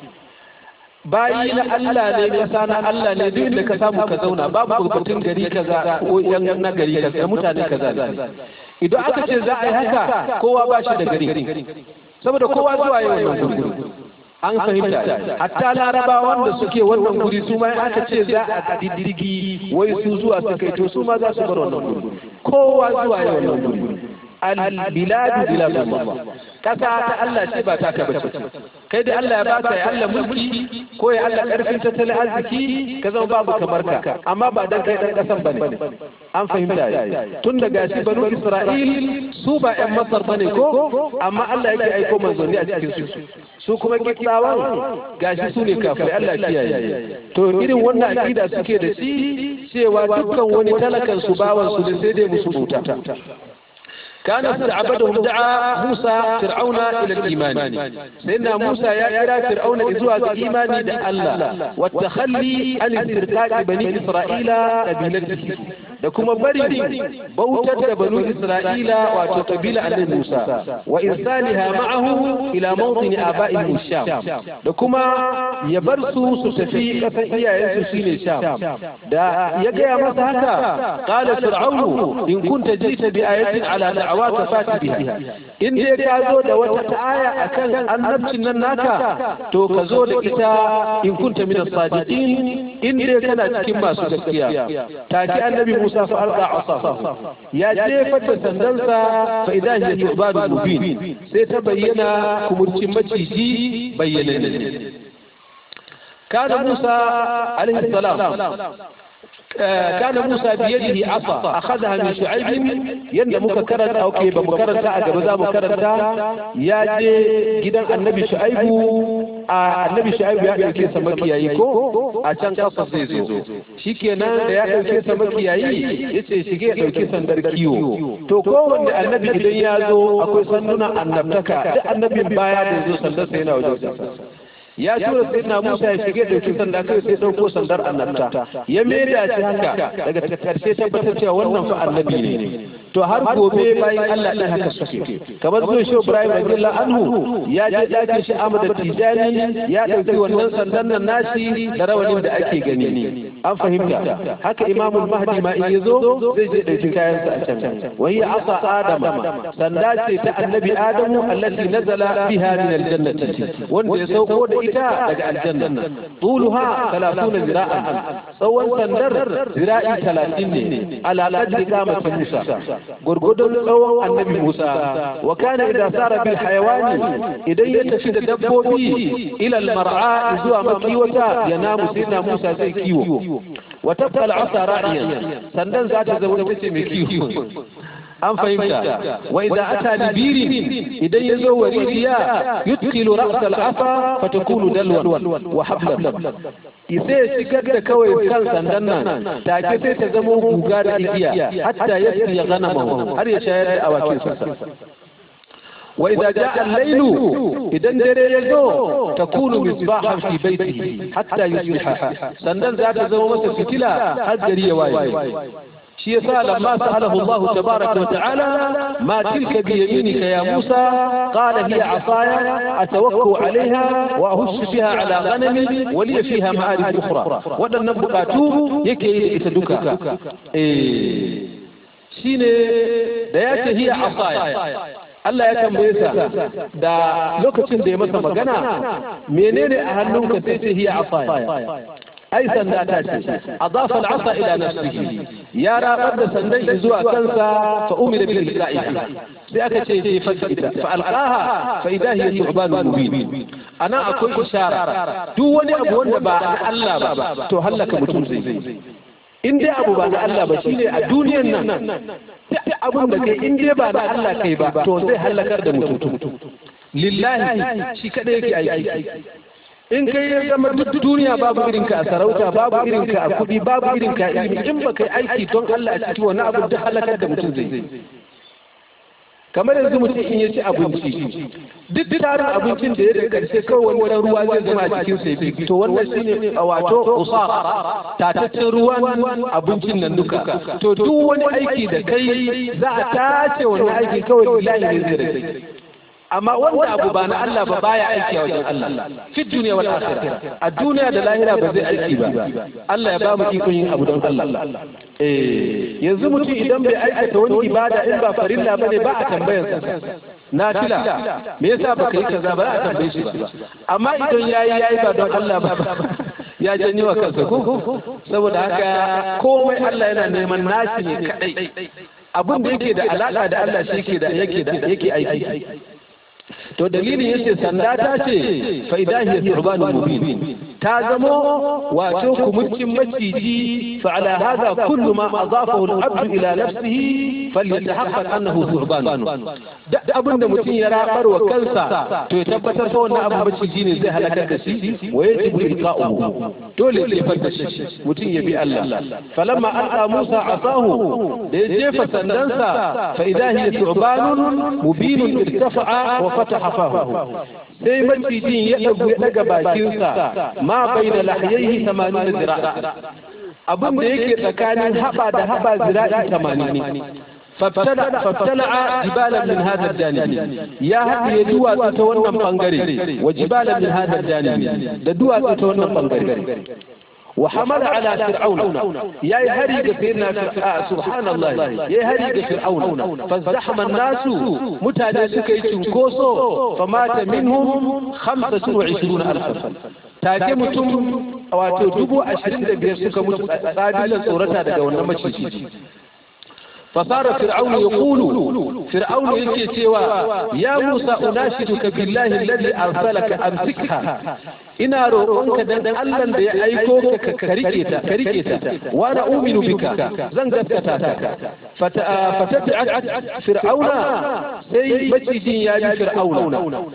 bayi na Allah ne kasa na Allah ne duk da ka samu ka zauna babu batun gari kaza ko yan na gari kaza mutane kaza ne idan aka ce za a yi haka kowa ba shi da gari saboda kowa zuwa yau wannan guri an fahimta hatta laraba wanda suke wannan guri su ma aka ce za a diddirgi wai su zuwa su kai to su ma za su bar wannan guri kowa zuwa yau wannan guri al-biladu biladullah kasa ta Allah ce ba ta ka bace kai da Allah ya baka ya Allah mulki ko ya Allah karfin tattalin arziki ka zama babu kamar ka amma ba dan kai dan kasan bane an fahimta tun da gashi banu Isra'il su ba ƴan Masar bane ko amma Allah yake aiko manzanni a cikin su su kuma kitsawan gashi su ne kafirai Allah kiyaye to irin wannan akida suke da shi cewa dukkan wani talakan su bawan su ne sai dai musu bauta كان استعبدهم دعا موسى فرعون الى الايمان سيدنا موسى يا الى فرعون ازوا الايمان ده الله والتخلي عن استرقاق بني اسرائيل قبيلته da kuma bari bautar da banu isra'ila wato kabila annabi musa wa irsaliha ma'ahu ila mawdini aba'ihim sham da kuma ya bar su su tafi kasan iyayensu shine sham da ya gaya masa haka qala fir'aunu in kunta jita bi ayatin ala da'awaka fati biha in dai ka zo da wata aya akan annabcin nan naka to ka zo da ita in kunta min as-sadiqin in dai kana cikin masu gaskiya take annabi Musa fa alqa asafa ya jefa da sandansa fa idan hiya tubadu mubin sai ta bayyana kumurcin maciji bayyana كان موسى عليه السلام كان موسى بيده عصا أخذها من شعيب يند مكررة أو كيف مكررة أجبزا مكررة يا جي جدا النبي شعيب النبي شعيب يا ɗauke sa makiyayi ko a can ƙasa zai zo shikenan da ya ɗauke sa makiyayi yace shige ya ɗauki sandar kiwo to kowanne annabi idan ya zo akwai sandunan annabtaka duk annabin baya da zo sandar sa yana wajen sa ya tura sai na Musa ya shige dauki sanda kai sai dauko sandar annabta ya maida shi haka daga karshe tabbatar cewa wannan fa annabi ne to har gobe bayan Allah din haka suke kamar zuwa shi Ibrahim radiyallahu anhu ya je dakin shi Ahmad Tijani ya dauki wannan sandan nan nashi da rawanin da ake gani an fahimta haka Imam Mahdi ma in yazo zai je dauki kayan sa a can wai asa Adam sanda ce ta annabi Adamu allati nazala biha min aljannati wanda ya sauko da ita daga aljanna tuluha 30 zira'an tsawon sandar zira'i 30 ne ala qadri qamati Musa gurgudun tsawon annabi Musa wa kana idza sara bil hayawani idan ya tafi da dabbobi ila al mar'a zuwa makiwata ya namu sayyidina Musa sai kiwo wa tabqa al asa ra'iyan sandan za ta zama ita ce mai kiwo an fahimta wa idza ata libirin idan ya zo waridiya yutkilu ra's al-asa fatakunu dalwan wa hablan sai ya shigar da kawai kan sandan nan take sai ta zama guga da igiya hatta yasri ya ganama har ya shayar da awakin sa وإذا جاء الليل إذا دري يزو تكون مصباحا في بيته حتى يصبح سندن ذات زمو مسا فتلا حد دري واي shi yasa lamma sa'alahu Allah tabaraka wa ta'ala ma tilka bi yaminika ya Musa qala hiya asaya atawakkau alaiha wa ahussu biha ala ghanami wa li fiha ma'arif ukhra wadannan bukatu yake yi da ita duka eh shine da yace hiya asaya Allah ya tambaye sa da lokacin da ya masa magana menene a hannunka sai ce hiya asaya ai sanda ta ce adafa al'asa ila nafsihi ya rabar da sandan shi zuwa kansa fa umira bil ilqa'iha sai aka ce ce fa ita fa alqaha fa idha hiya thu'ban mubin ana akwai ishara duk wani abu wanda ba na Allah ba to halaka mutum zai in dai abu ba na Allah ba shine a duniyar nan duk abin da kai in dai ba na Allah kai ba to zai halakar da mutum lillahi shi kadai yake aiki in kai ya zama duk duniya babu irin ka a sarauta babu irin ka a kuɗi babu irin ka a ilimi in ba kai aiki don Allah a ciki wani abu duk halakar da mutum zai kamar yanzu mutum in ya ci abinci duk tarin abincin da ya da karshe kawai wani ruwa zai zama a cikin sai to wannan shine a wato usar tataccen ruwan abincin nan duka to duk wani aiki da kai za a tace wannan aiki kawai bilahi ne zai rage amma wanda abu ba na Allah ba baya aiki a wajen Allah fi duniya wal akhirah a duniya da lahira ba zai aiki ba Allah ya ba mu ikon yin abu don Allah eh yanzu mutum idan bai aikata wani ibada in ba farilla bane ba a tambayar sa nafila me yasa baka yi kaza ba a tambaye shi ba amma idan yayi yayi ba don Allah ba ya janyo wa kansa ko saboda haka komai Allah yana neman nashi ne kadai abin da yake da alaka da Allah shi yake da yake da yake aiki to dalilin yace sanda ta ce fa idahi thurbanu mubin ta zamo wato kumurcin maciji fa ala hadha kullu ma adafahu al-abd ila nafsihi falyatahaqqaq annahu thurban da abin da mutum ya rabar wa kansa to ya tabbatar fa wannan abu maciji ne zai halakar da shi wa yajibu ilqa'uhu dole ya fanta shi mutum ya bi Allah falamma alqa Musa asahu da ya jefa sandansa fa idahi thubanun mubinun irtafa'a wa fataha fahu sai macijin ya dagu ya daga bakinsa ma baina lahyaihi 80 zira'a abin da yake tsakanin haba da haba zira'i 80 فابتلع جبالا من هذا الجانب يا هدي دوا تتوانا بانغري وجبالا من هذا الجانب دوا تتوانا بانغري وحمل على فرعون يا هري سيدنا سبحان الله يا هري فرعون فازدحم الناس متى سكي تنكوسو فمات منهم خمسة وعشرون ألفا take mutum wato dubu ashirin da biyar suka mutu tsadilan tsorata daga wannan maciji فصار فرعون يقول فرعون يكي تيوا يا موسى أناشدك بالله الذي أرسلك أمسكها إنا روحك دن ألن دي أيكوك كريكيتا كريكيتا وأنا أؤمن بك زنجت كتاتك فتتعت فرعون سي مجدين يا فرعون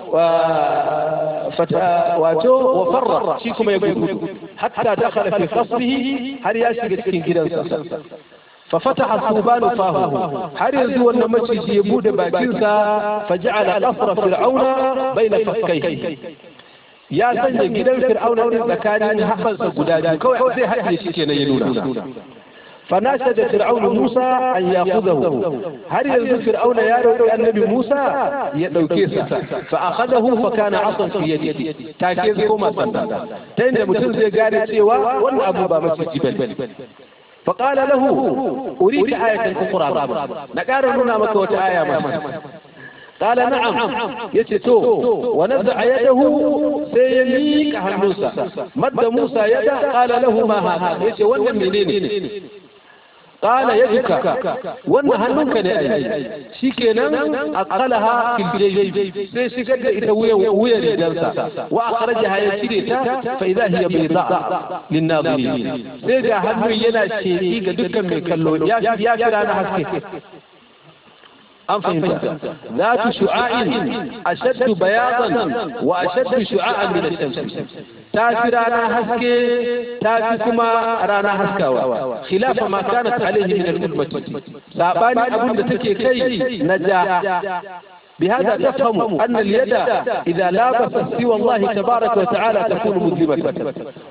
واتو وفر شيكم يقول حتى دخل في خصبه هل ياشي كتكين جدا ففتح الثوبان فاه هل يزو أن مجلس يبود باكنسا فجعل قصر فرعون بين فكيه يا سنجي gidan fir'auna ne tsakanin haɓarsa guda biyu kawai zai haɗe shi kenan ya nuna فناشد فرعون موسى أن يأخذه هل يزو فرعون يا روي النبي موسى يدوكيسا فأخذه فكان عصا في يده تاكيز كما سنة تين متنزي قال سيوا وان أبو بامس الجبل فقال له أريك آية أخرى نقار هنا مكوة آية ما قال نعم يتتو ونزع يده سيميك عن موسى مد موسى يده قال له ما هذا يتي وانا منين قال يدك وانا هنوك نأي شكنا أقلها في الجيب سيشكد إتوية ويا رجالسا وأخرجها يشريتا فإذا هي بيضاء للناظرين سيجا هنو ينا شيئي دكا من كاللون يا فرانا حسكي an fahimta za tu shu'a'in ashaddu bayadan wa ashaddu shu'a'an min ash-shams ta fi rana haske ta fi kuma rana haskawa khilafa ma kanat alayhi min al-ummati sabani abin da take kai na ja بهذا تفهم أن اليد إذا لابست سوى الله تبارك وتعالى تكون مذنبة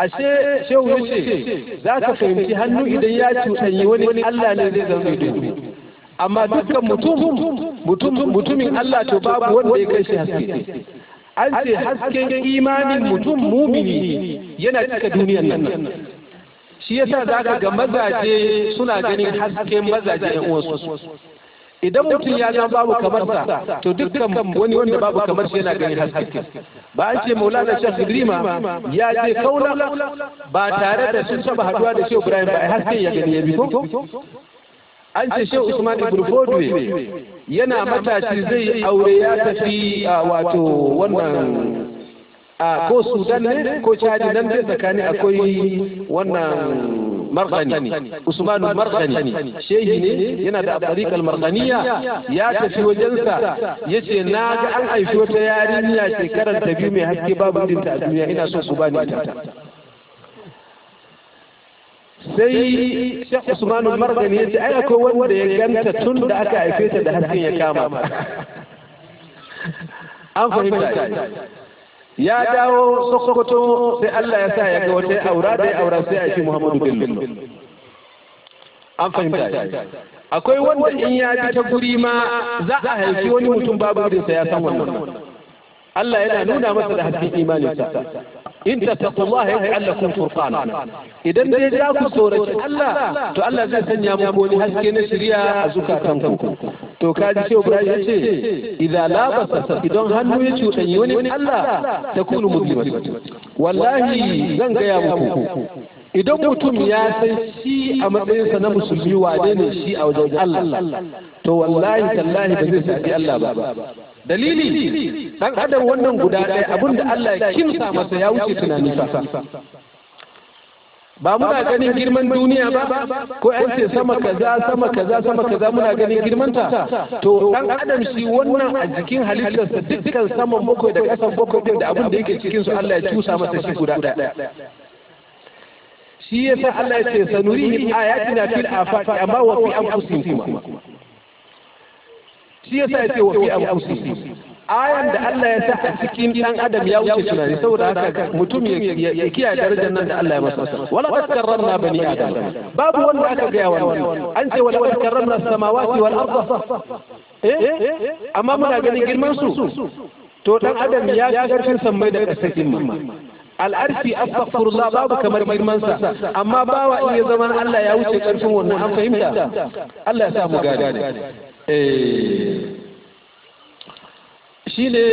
ashe shehu ya ce za ka fahimci hannu idan ya cuɗanyi wani Allah ne zai zama mai duhu amma dukkan mutum mutumin Allah to babu wanda ya kai shi haske an ce hasken imanin mutum mumini yana cika duniyan nan shi yasa za ka ga mazaje suna ganin hasken mazaje yan uwansu idan mutum ya zama babu kamar sa to dukkan wani wanda babu kamar shi yana ganin haske ba an ce maulana shekh ibrima ya je kaula ba tare da sun taba haduwa da shehu ibrahim ba haske ya gani ya bi ko an ce shehu usman ibn fodwe yana matashi zai aure ya tafi wato wannan a ko sudan ne ko chadi nan dai tsakani akwai wannan marghani usmanu marghani shehi ne yana da tariq al-marghaniya ya tafi wajensa yace na ga an haifi wata yarinya shekarar ta biyu mai haske babu dinta a duniya ina so ku bani ita sai Sheikh Usman al-Marghani yace ai akwai wanda ya ganta tun da aka haife ta da hasken ya kama an fahimta ya dawo Sokoto sai Allah ya sa ya ga wata aura da aura sai a ce Muhammadu Bello an fahimta akwai wanda in ya ji ta guri ma za a haifi wani mutum babu irinsa ya san wannan Allah yana nuna masa da hasken imaninsa in tattaqullaha yaj'al lakum furqana idan dai za ku tsoraci Allah to Allah zai sanya muku wani haske na shari'a a zukatanku to kaji ce Ibrahim ya ce idza labasa idan hannu ya cuɗanyi wani Allah takunu musliman wallahi zan gaya muku idan mutum ya san shi a matsayinsa na musulmi wane ne shi a wajen Allah to wallahi tallahi ba zai saki Allah ba dalili dan adam wannan guda ɗaya abinda Allah ya kimsa masa ya wuce tunani fa ba muna ganin girman duniya ba ko an ce sama kaza sama kaza sama kaza muna ganin girmanta to dan adam shi wannan a jikin halittarsa dukkan saman bakwai da kasan bakwai din da abin da yake cikin su Allah ya cusa masa shi guda ɗaya shi yasa Allah ya ce sanurihim ayatina fil afaqi amma wa fi anfusihim kuma shi yasa ya ce wa fi anfusihim ayan da Allah ya sa a cikin dan adam ya wuce tunani saboda haka mutum ya kiyaye darajar nan da Allah ya masa wala takarramna bani adam babu wanda aka ga wannan an ce wala takarramna samawati wal arda eh amma muna ganin girman su to dan adam ya ga karfin sammai da kasakin ma al'arfi astaghfirullah babu kamar girman sa amma bawa in ya zama Allah ya wuce karfin wannan an fahimta Allah ya sa mu gane eh shi ne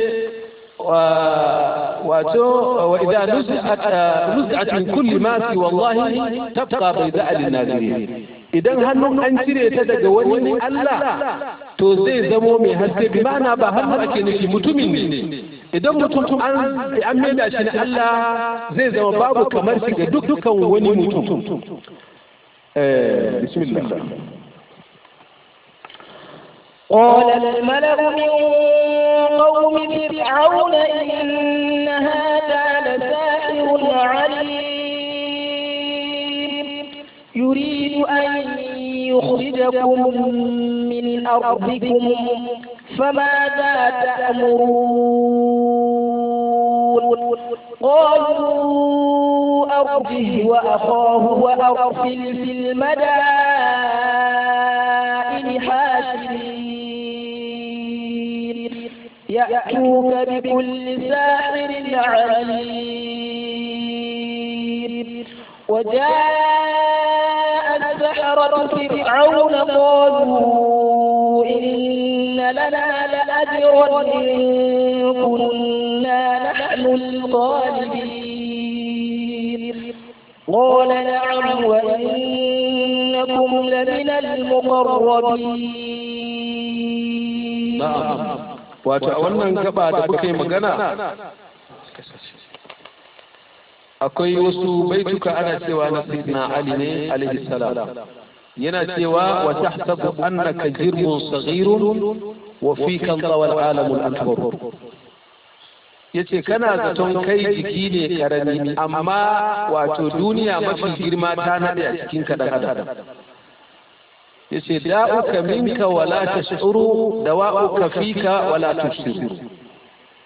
wato wa idan nuz'at min kulli ma fi wallahi tabqa bayda lin nazirin idan hannun an cire ta daga wani Allah to zai zamo mai haske bi ma'ana ba hannu ake nufi mutumin ne idan mutum an an maida shi na Allah zai zama babu kamar shi ga dukkan wani mutum eh bismillah قال الملأ من قوم فرعون إن هذا لساحر عليم يريد أن يخرجكم من أرضكم فماذا تأمرون قالوا أرجه وأخاه وأرسل في المدائن حاشرين يأتوك بكل ساحر عليم وجاء السحرة فرعون قالوا إن لنا لأجرا إن كنا نحن الغالبين قال نعم وإنكم لمن المقربين na'am wato a wannan gaba da kuka yi magana akwai wasu baituka ana cewa na sayyidina ali ne alaihi salam yana cewa wa tahsabu annaka jirmun saghirun wa fika tawal alamul akbar yace kana zaton kai jiki ne karami amma wato duniya mafi girma ta nade a cikin ka dan adam yace da'uka minka wala tash'uru dawa'uka fika wala tubsiru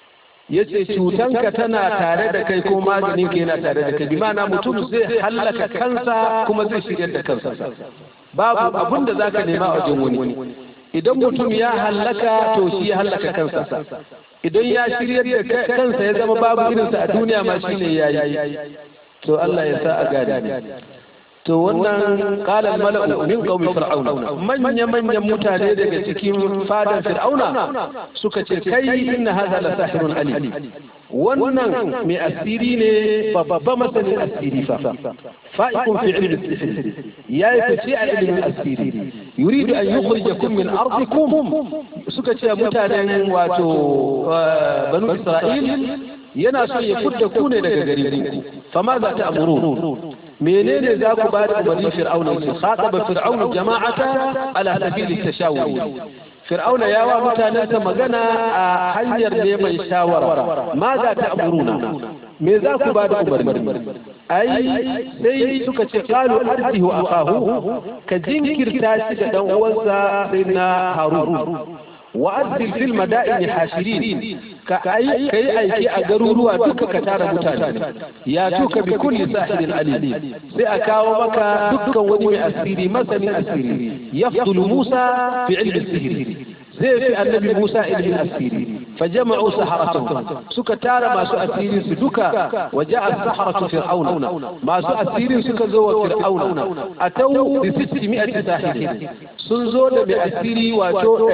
yace cutanka tana tare da kai ko maganin ka yana tare da kai bi ma'ana mutum zai hallaka kansa kuma zai shigar da kansa babu abin da zaka nema a wajen wani idan mutum ya hallaka to shi ya hallaka kansa idan ya shiryar da kansa ya zama babu irinsa a duniya ma shine yayi to Allah ya sa a gane to wannan qala al mala'u min qaumi fir'auna manya manyan mutane daga cikin fadan fir'auna suka ce kai inna hadha la sahirun alim wannan mai asiri ne babba masanin asiri fa fa'ikun fi ilmi sihir yayi fice a ilmin asiri yuridu an yukhrijakum min ardikum suka ce mutanen wato banu isra'il yana so ya fudda ku ne daga gari ku fama za ta amuru menene za ku ba da umarni fir'auna ce khataba fir'auna jama'ata ala sabili tashawuri fir'auna ya wa mutanensa magana a hanyar neman shawara ma za ta amuruna me za ku ba da umarni ai sai suka ce qalu arjihu akahu ka jinkirta shi da dan uwansa sai na harun وأرسل في المدائن حاشرين كأي كي أي كي أجروا دك كتار متان ياتوك بكل ساحر عليم سأكاو بك دك وني أسيري مثل أسيري يفضل موسى في علم السحر زي في النبي موسى علم الأسيري فجمعوا سحرتهم سكتار ما سأسيري سدك وجاء السحرة فرعون ما سأسيري سكزوا فرعون أتوا بستمائة ساحر سنزول بأسيري واتو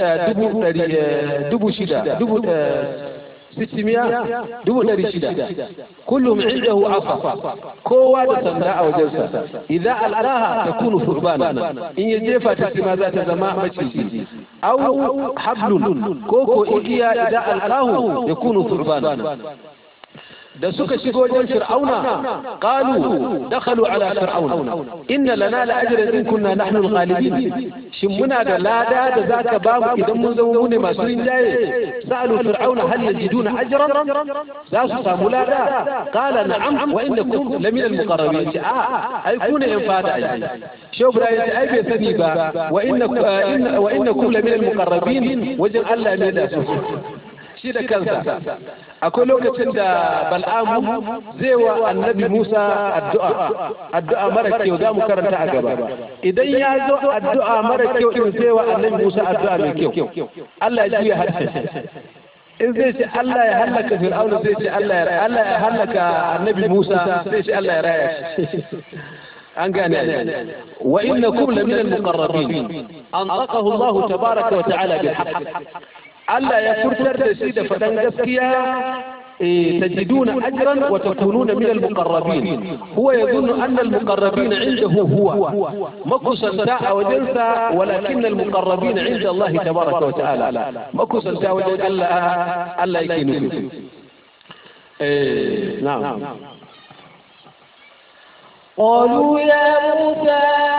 dubu shida dubu ستمائة دون رشدة كلهم عنده عصا كوا تسمى أو جلسة إذا ألقاها تكون ثعبانا إن يجيفها تسمى ذات زماء مجلسي أو حبل كوكو إيكيا إذا ألقاه يكون ثعبانا da suka shigo wajen fir'auna qalu dakhalu ala fir'auna inna lana la ajran in kunna nahnu al-ghalibin shin muna da lada da zaka ba mu idan mun zama mu ne masu rinjaye sa'alu fir'auna hal yajiduna ajran za su samu lada qala na'am wa innakum lamina al-muqarrabin a ai ku ne in fada ai shehu ibrahim ai bai sani ba wa innakum wa innakum lamina al-muqarrabin wajen Allah ne da su shi da kansa akwai lokacin da bal'amu zai wa annabi musa addu'a addu'a mara kyau za mu karanta a gaba idan ya zo addu'a mara kyau in zai wa annabi musa addu'a mai kyau allah ya juya harshe in zai ce Allah ya hallaka Fir'auna zai ce Allah ya Allah ya hallaka Annabi Musa zai ce Allah ya raya shi an gane wa innakum lamin al-muqarrabin anqaqahu Allah tabaaraka wa ta'ala bil haqq Allah ya furtar da shi da faɗan gaskiya تجدون أجرا وتكونون من المقربين هو يظن أن المقربين عنده هو مكس الساعة وجلسة ولكن المقربين عند الله تبارك وتعالى مكس الساعة وجلسة ألا ألا يكينوا نعم قالوا يا موسى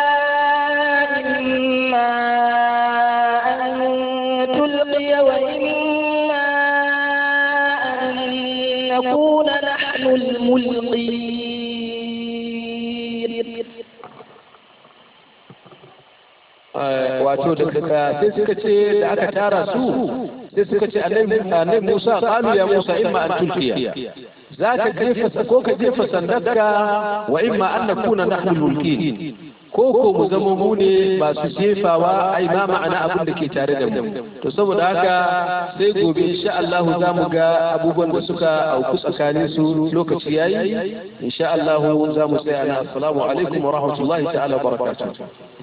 إما أن تلقي وإما أن نكون نحن الملقين wato da sai suka ce da aka tara su sai suka ce annabi Musa qalu ya Musa imma an tulqiya zaka jefa ko ka jefa sandarka wa imma an nakuna nahnu mulkin ko ko mu zama mu ne masu jefawa ai ma ma'ana abin da ke tare da mu to saboda haka sai gobe insha Allah za mu ga abubuwan da suka auku tsakanin su lokaci yayi insha Allah za mu tsaya na assalamu alaikum wa rahmatullahi ta'ala wa barakatuh